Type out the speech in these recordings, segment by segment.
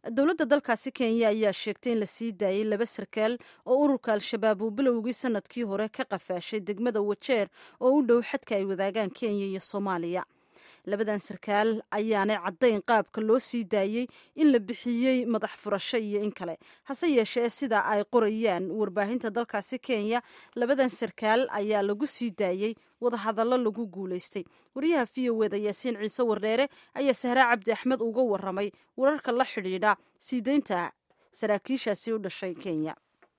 dowladda dalkaasi kenya ayaa sheegtay in la sii daayey laba sarkaal oo ururka al-shabaab uu bilowgii sanadkii hore ka qafaashay degmada wajeer oo u dhow xadka ay wadaagaan kenya iyo soomaaliya labadan sarkaal ayaanay caddayn qaabka loo sii daayey in la bixiyey madax furasho iyo in kale hase yeeshee sida ay qorayaan warbaahinta dalkaasi kenya labadan sarkaal ayaa lagu sii daayey wadahadallo lagu guulaystay wariyaha v o eda yaasiin ciise wardheere ayaa sahraa cabdi axmed uga waramay wararka la xidhiidha sii deynta saraakiishaasi u dhashay kenya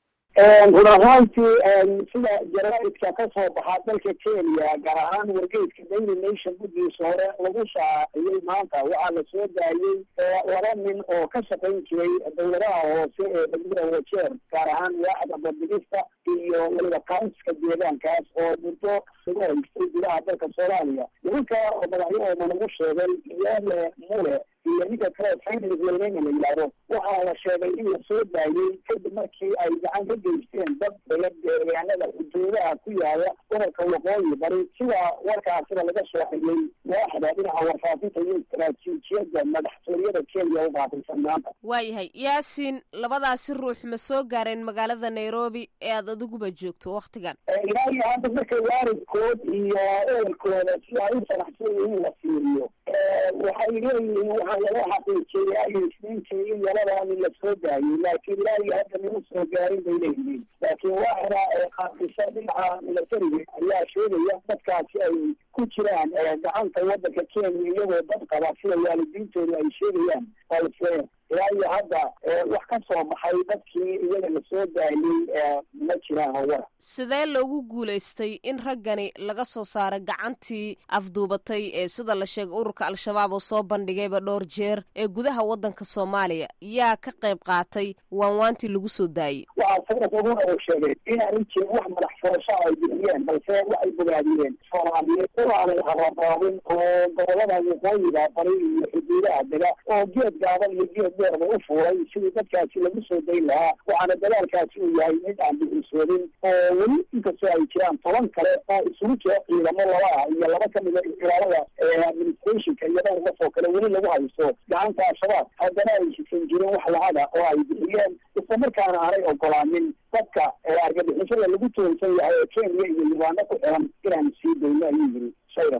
run ahaantii sida jaraaidka ka soo baxaa dalka kenya gaar ahaan wargeydka daily nation guddiisa hore lagu shaaciyey maanta waxaa la soo daayey laba nin oo ka shaqayn jiray dowladaha hoose ee degmada wajeer gaar ahaan waaxda baddigista iyo weliba kaunska deegaankaas oo muddo lagu haystay gudaha dalka soomaaliya nimanka oo madaxyahooda lagu sheegay iyale mule iyo ninka kale faynis welneyna la yidhaahdo waxaa la sheegay in la soo daayey kadib markii ay gacan ka geysteen dad deegaanada xuduudaha ku yaala gobolka waqooyi bari sida warkaasina laga soo xigay waaxda dhinaca warfaafinta iyo istaraatiijiyadda madaxtooyada kenya u qaataysan maanta waayahay yaasiin labadaasi ruux ma soo gaareen magaalada nairobi ee aad adiguba joogto waktigan ilaa iyo hadda marka waalidkood iyo ehelkooda sida ay u faraxsan in la fiiriyo waxay leeyihiin waxaa laga xaqiijiyay ay isniintii in yaladan la soo daayey laakiin ilaa iyo hadda nima soo gaarin bay leeyihiin laakiin waaxda qaadisa dhinaca milatariga ayaa sheegaya dadkaasi ay ku jiraan gacanta wadanka kenya iyagoo dad qaba sida waalidiintoodu ay sheegayaan balse ilaa iyo hadda wax ka soo baxay dadkii iyaga la soo daayey ma jiraan hawara sidee loogu guulaystay in raggani laga soo saaro gacantii afduubatay ee sida la sheegay ururka al-shabaab oo soo bandhigayba dhowr jeer ee gudaha waddanka soomaaliya yaa ka qayb qaatay waanwaantii lagu soo daayey waxaa sanad oguna uu sheegay inaanay jirin wax madax furasho ay bixiyeen balse waxay bogaadiyeen soomaaliyeed inaanay harabaabin oo gobolada waqooyiga bari iyo xuduudaha dega oo geed gaaban iyo geed dheerba u fuulay sidii dadkaasi lagu soo dayn lahaa waxaana dadaalkaasi uu yahay mid aan bixisoodin oo weli inkastoo ay jiraan toban kale oo isugu jira ciidamo laba ah iyo laba kamida ilaalada administrationka iyo dhowr qof oo kale weli lagu haysto gacanta al-shabaab haddana ay shisan jirin wax lacada oo ay bixiyeen isla markaana aanay ogolaanin dadka argagixisada lagu toonsan yahay ee kenya iyo uganda ku xiran inaan sii dayno ayuu yiri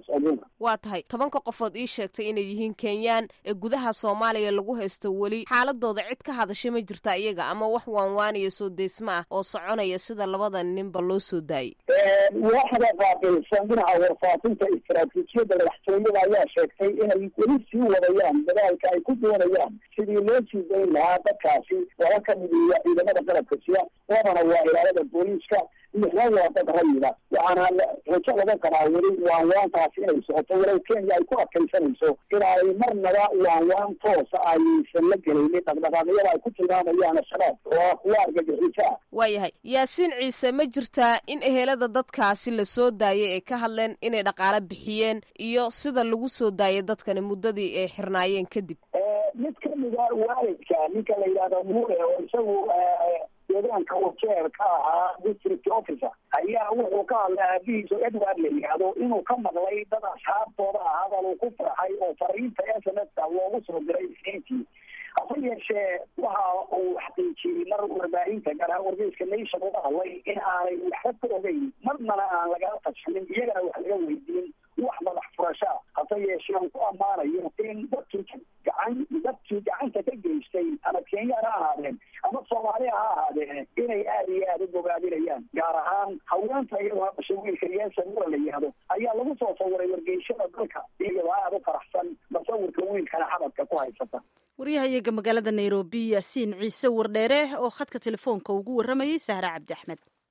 waa tahay tobanka qofood ii sheegtay inay yihiin kenyaan ee gudaha soomaaliya lagu haysto weli xaaladooda cid ka hadashay ma jirta iyaga ama wax waanwaaniya soo deysma ah oo soconaya sida labada ninba loo soo daayey waaxda qaabilsan dhinaca warfaafinta istaraatiijiyadda madaxtooyada ayaa sheegtay inay weli sii wadayaan dadaalka ay ku doonayaan sidii loo sii dayn lahaa dadkaasi laba ka midiya ciidamada qalabka siya labana waa ilaalada booliiska lixna waa dad rayida waxaana rajo laga qabaa weli waanwaantaasi inay socoto walow kenya ay ku adkaysanayso in ay marnaba waanwaan toosa aysan la gelaynin dhaqdhaqaaqyada ay ku tilmaamayaan al-shabaab oo kuwa argagixisa ah waayahay yaasiin ciise ma jirtaa in ehelada dadkaasi la soo daayay ay ka hadleen inay dhaqaale bixiyeen iyo sida lagu soo daayay dadkani muddadii ay xirnaayeen kadib mid kamida waalidka ninka la yidhahdo mure oo isagu deegaanka wajeer ka ahaa district officer ayaa wuxuu ka hadlay aabihiiso edward la yidhaahdo inuu ka maqlay dad asxaabtooda ah hadal uu ku farxay oo fariinta s m s-ka loogu soo diray isniintii hase yeeshee waxa uu xaqiijiyey mar warbaahinta gaar ahaan wargeyska nation uga hadlay in aanay waxba ka ogeyn marnana aan lagala tashanin iyagana wax laga weydiin wax madax furashaa hase yeeshee uu ku ammaanayo in dadkii gacan dadkii gacanta ka geystay ama kenyaan ha ahaadeen ama soomaaliya ha ahaadeen inay aada iyo aada u bogaadinayaan gaar ahaan haweenta iyadoo hadashay wiilka yeesa mura la yihahdo ayaa lagu soo sawiray wargeyshada dalka iyadoo aada u faraxsan masawirka wiilkana xabadka ku haysata waryahayaga magaalada nairobi yaasiin ciise wardheere oo khadka telefoonka ugu warramayay sahra cabdi axmed